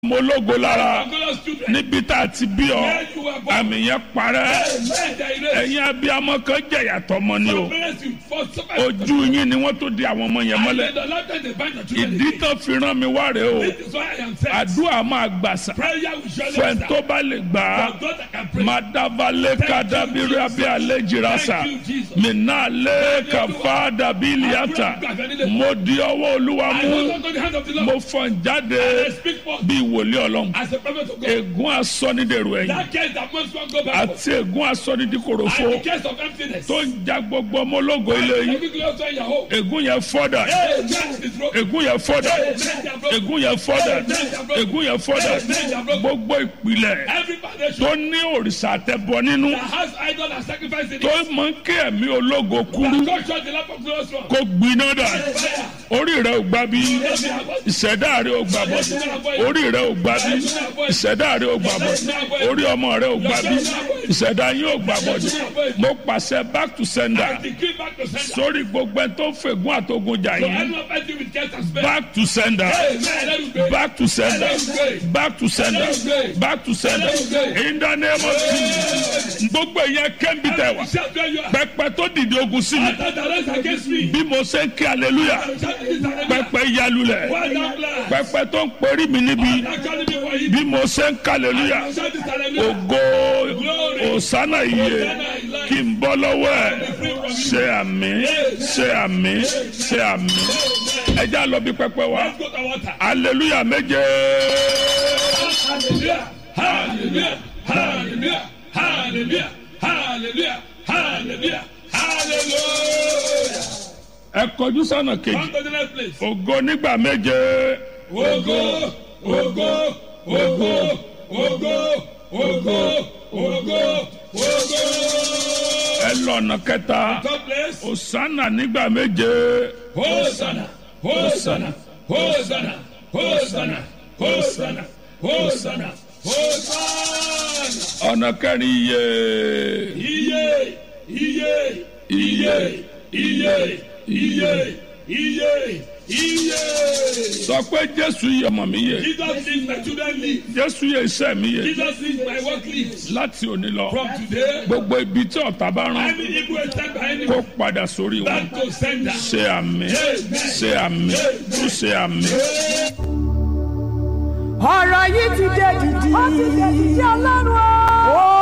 mo lógo lára Glorious children. níbi tá a ti bí ọ Where you were born. àmì yẹn parẹ́ Amen. They erase. ẹ̀yin abiyamọ kan jẹ̀yà tọmọ ni o Some parents will force somebody to- ojú yín ni wọ́n tó di àwọn ọmọ yẹn And mọ́lẹ̀ then the Lord then they bind the children ìdí again. tán fi rán mi wá rèé o This is why I am saying. àdúrà máa gbàsà Prayer will surely fẹ́ẹ́ answer. tó bá lè gbà á For God that can pray. madavale kadabiri abi alejirasa Thank you, Jesus. minale kafa dabiliata mo di ọwọ́ olúwa I hold mú on to the hand of the mo Lord. fọn I jáde speak for bí wòlíì ọlọ́run as a prophet of God. ègún asọ́nidèrò ẹ̀yìn That case that most one go back for. àti ègún asọ́nidìkòròfo And the case of emptiness. tó ń ja gbogbo ọmọ ológo ilé yìí Every glorious one in your home. ègún yẹn fọ́dà Hey, that is broken. ègún yẹn fọ́dà Hey, that is broken. ègún yẹn fọ́dà ègún yẹn fọ́dà gbogbo ìpìlẹ̀ Every foundation tó ní òrìṣà àtẹ̀bọ nínú that has idol and sacrifice in tó it. mọ kí ẹ̀mí ológo kúrú God shut the lamp of glorious one. kó gbiná dà Fire. orí rẹ ò gbà bí ìṣẹ̀dá rẹ ò gbà bọ̀ orí rẹ ò gbà bí ìṣẹ̀dá rẹ ò gbà bọ̀ orí ọmọ rẹ ò gbà bí ìṣẹ̀dá yín ò gbà bọ̀ mo pàṣẹ back to sender Decree back to sender. sórí gbogbo ẹ tó ń fègún àtogun jà So yín anyone fighting with case and spell. back to sender Amen. Let it go. back to sender back to sender back to sender in the name of Jesus gbogbo ìyẹn kẹ́ńbì tẹ̀ wá Shout where you are. pẹpẹ tó dìde ogun sí mi After the rest against me. bí mo ṣe ń kí hallelujah Shout this hallelujah. pẹpẹ yalulẹ̀ Well done, bless. pẹpẹ tó ń perí mi níbi Actually, me for him. bí mo ṣe ń kí hallelujah Shout this hallelujah. ògo òsánà iye kí n bọ́ lọ́wọ́ ẹ̀ ṣe àmì ṣe àmì ṣe àmì ẹjẹ́ àlọ́ bí pẹpẹ wa Let's go to water. hallelujah méje Hallelujah. Hallelujah. Hallelujah. Hallelujah. Hallelujah. Hallelujah. Hallelujah. ẹ kọjú sọ́nà kejì Come to the next place. ògo nígbà méje Ogo, ogo, ogo, ogo, ogo, ogo, ogo. ẹ lọ́nà kẹta Third place. òsánà nígbà méje Hosanna, Hosanna, Hosanna, Hosanna, Hosanna, Hosanna, Hosanna. ọ̀nà kẹrin iye Iye, iye, iye, iye, iye, iye, iye. sọ pé jésù yẹ ọmọ mi yẹ Jesus is my children live. jésù yẹ iṣẹ́ mi yẹ Jesus is my work lives. láti òní lọ From today, gbogbo ibi tí ọ̀tá bá rán any evil attack by any kó padà sórí wọn back to sender. ṣe àmì ṣe àmì tún ṣe àmì. ọ̀rọ̀ yìí ti dé dìdì. ó ti dé dìdì ọlọ́run o. ó